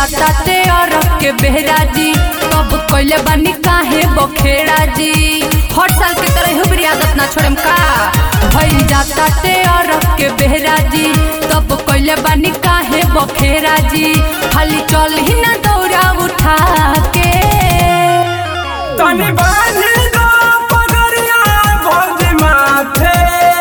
जाता ते अरब के बेहरा जी तब कोइले बानी काहे बखेड़ा जी हर साल के तरह हुबरी आदत ना छोड़म का भइल जाता ते अरब के बेहरा जी तब कोइले बानी काहे बखेड़ा जी खाली चल ही ना दौड़ा उठा के तनी बांधी दो पगड़िया भौजी माथे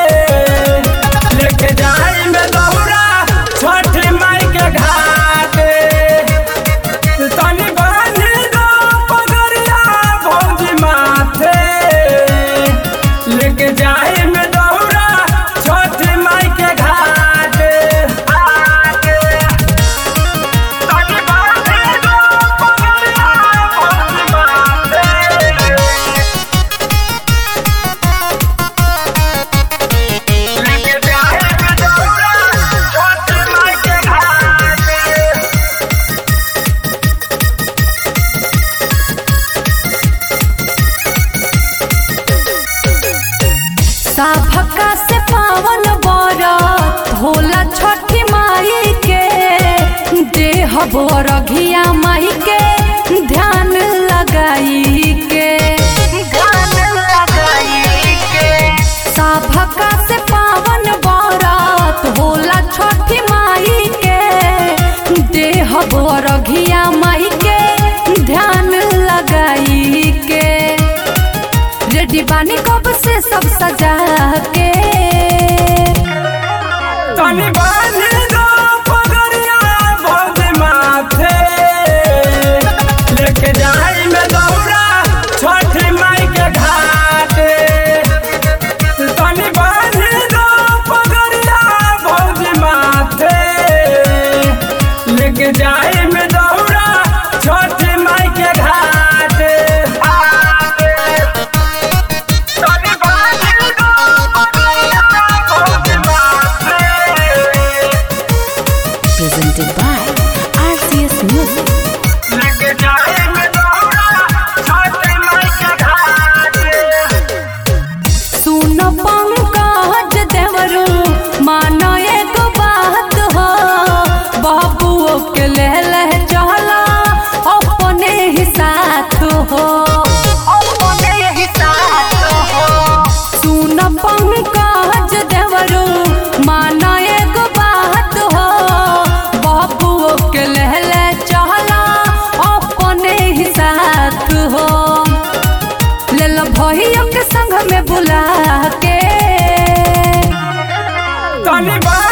लेके जाई में दौड़ा छठी माई के घाटे तनी बांधी दो पगड़िया भौजी माथे लेके जाई में दौड़ा छठी माई के घाटे तनी बांधी दो पगड़िया भौजी माथे लेके जाए में दौड़ा छठी माई के घाटे साभका से पावन बरत होला छठी माई के देह बरघिया माई के ध्यान लगाई के साभका से पावन बरत होला छठी माई के देह बरघिया माई के ध्यान लगाई के रेडी बानी कब से सब सजा के तनी बांधी दो पगड़िया भौजी माथे लेके जाई में दौड़ा छठी माई के घाटे तनी बांधी दो पगड़िया भौजी माथे लेके जाई में दौड़ा छठी माई के घाटे तनी बांधी दो पगड़िया भौजी माथे presented by RCS Music. लेके जाए में दौड़ा छठी माई के घाटे सुन पंकज देवरू मानो एगो बात हो बाबुओ के ले ले चला अपने ही साथ हो सुन पंकज देवरू मानो एगो बात हो बाबुओ के ले ले चला अपने ही साथ हो ले लो भैया के संग में बुला के तनी बा